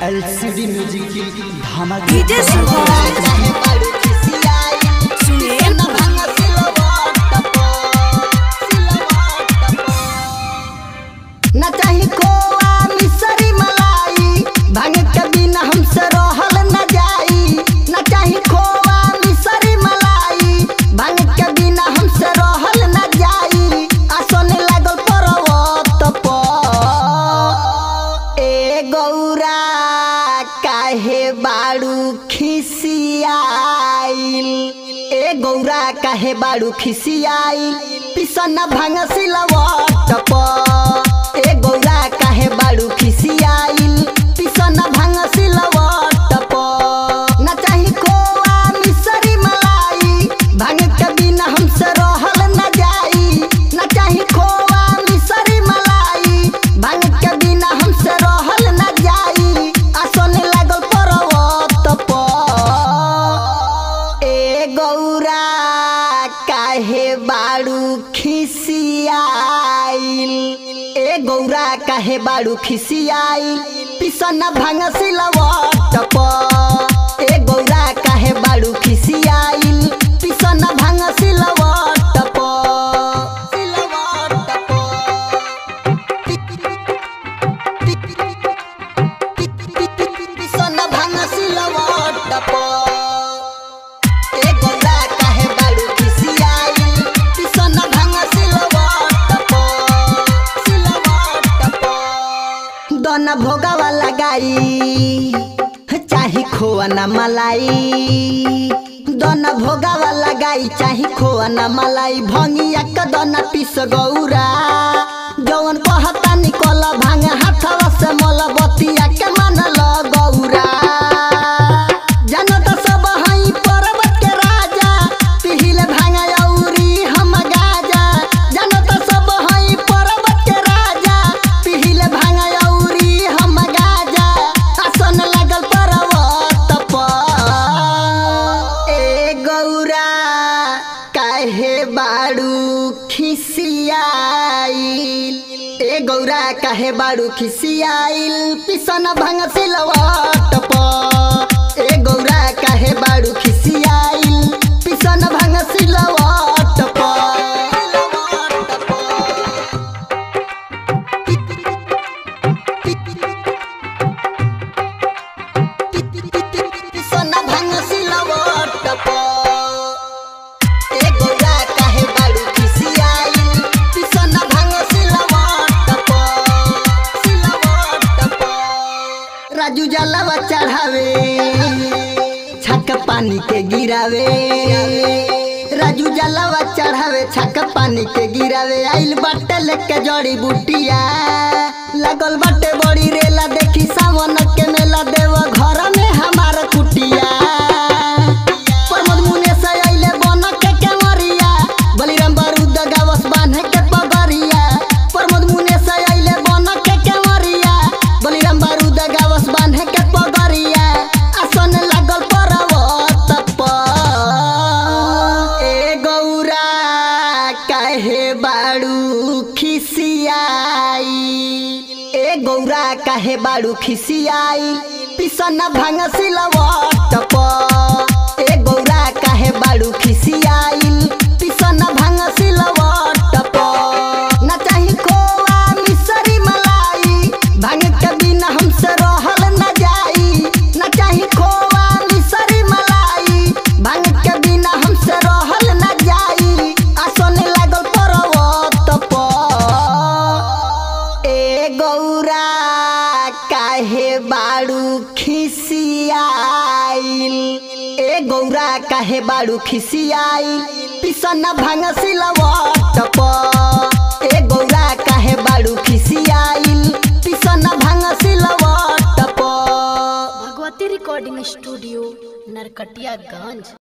LCD music की धमाके DJ Subhash सुने न चाही खोआ मिसरी मलाई भांग के बिना हमसे रहल न जाई न चाही खोआ मिसरी मलाई भांग के बिना हमसे रहल न जाई आ सोने लागल पर्वत पर ए गौरा काहे बाड़ू खिसियाइल ए गौरा काहे बाड़ू खिसियाइल पिसन भांग सिलवट पर ए गौरा काहे बाड़ू खिसियाइल पिसन भांग सिलवट पर न चाही खोआ मिसरी मलाई भांग के बिना हमसे रहल न जाई न चाही खोआ मिसरी मलाई भांग के बिना हमसे रहल न जाई आ सोने लागल पर्वत पर ए गौरा काहे बाड़ू खिसियाइल ए गौरा काहे बाड़ू खिसियाइल पिसन भांग सिलवट पर ए गौरा काहे बाड़ू खिसियाइल पिसन भांग सिलवट पर सिलवट पिसन भांग सिलवट पर ए गौरा काहे बाड़ू खिसियाइल पिसन भांग सिलवट पर सिलवट पर दोना भोगावा लगाई चाही खोआ न मलाई दोना भोगावा लगाई चाही खोआ न मलाई भंगिया के दोना पिस गौरा जवन कहता निकल भांग हाथवा से मल बतिया के मानल गौरा जनत सब हई पर्वत के राजा पिहिले भांग औरी हम गाजा जनत सब हई पर्वत के राजा पिहिले भांग औरी हम गाजा आसन लागल पर्वत पर ए गौरा काहे बाड़ू खिसियाइल ए गौरा काहे बाड़ू खिसियाइल पिसन भांग सिलवट पर ए गौरा काहे बाड़ू खिसियाइल पिसन भांग सिलवट पिसन भांग सिलवट पर ए गौरा काहे बाड़ू खिसियाइल पिसन भांग सिलवट पर सिलवट पर राजू जलवा चढ़ावे छक पानी के गिरावे राजू जलवा चढ़ावे छक पानी के गिरावे आइल बाटे लेके जड़ी बूटिया लगल बाटे बड़ी रेला देखी सावन के मेला देव घर में हमार कुटिया प्रमोद मुने से आइले बन के केवरिया बलिराम बारूद गावस बांधे के पगरिया प्रमोद मुने से आइले बन के केवरिया बलिराम बारूद गावस बांधे के पगरिया आसन लागल पर्वत पर ए गौरा काहे बाड़ू खिसियाई ए गौरा काहे बाड़ू खिसियाई पिसन भांग सिलवट पर ए गौरा काहे बाड़ू खिसियाइल पिसन भांग सिलवट पर न चाही खोआ मिसरी मलाई भांग के बिना हमसे रहल न जाई न चाही खोआ मिसरी मलाई भांग के बिना हमसे रहल न जाई आ सोने लागल पर्वत पर ए गौरा काहे बाड़ू खिसियाइल ए गौरा काहे बाड़ू खिसियाइल पिसन भांग सिलवट पर ए गौरा काहे बाड़ू खिसियाइल पिसन भांग सिलवट पर भगवती रिकॉर्डिंग स्टूडियो नरकटियागंज